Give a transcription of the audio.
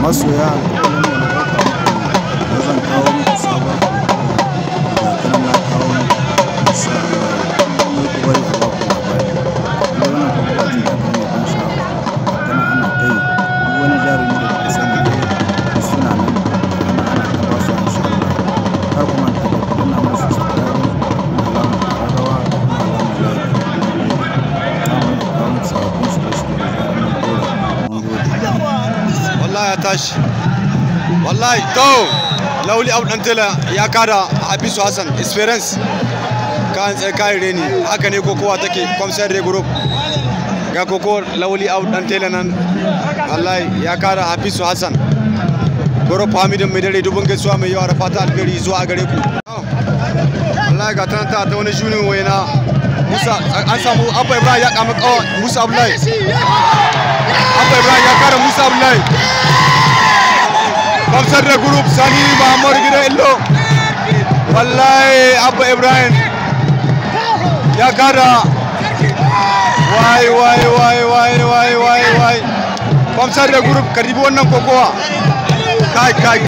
masoya alƙawarin da na ɗauka muku da zan kawo muku sabon ga ta na kawo muku insha Allah kar ku bari a baku labari kuma wannan kokowa ce da ta mai ban sha'awa ga ta nan ana ta yi duk wani jarumi da kuka sani dai suna nan ana ana ta ba su insha Allah kar ku manta da ku danna musu subscribe kuma alamar ƙararrawa da kuma alamar like za mu kawo muku sababbin shirye-shirye da zarar mun ɗora mun gode wallahi ya tashi wallahi to lauli abu dan tela ya kada abisu hassan experience kan tsaye kayan reni haka ne kokowa take kwamsar re group ga koko lauli abu dan tela nan wallahi ya kada abisu hassan goro hamidin mai dare dubin gaisuwa mai yawa da fata alheri zuwa a gare ku wallahi ga tana ta wani junin waina musa an samu abba ibrahim ya kama kawa musa abdullahi abba ibrahim ya kara musa abdullahi kamsar da group sani muhammadu gida illo wallahi abba ibrahim ya kara wai wai wai wai wai wai wai kamsar da group karibi wannan kokowa kai kai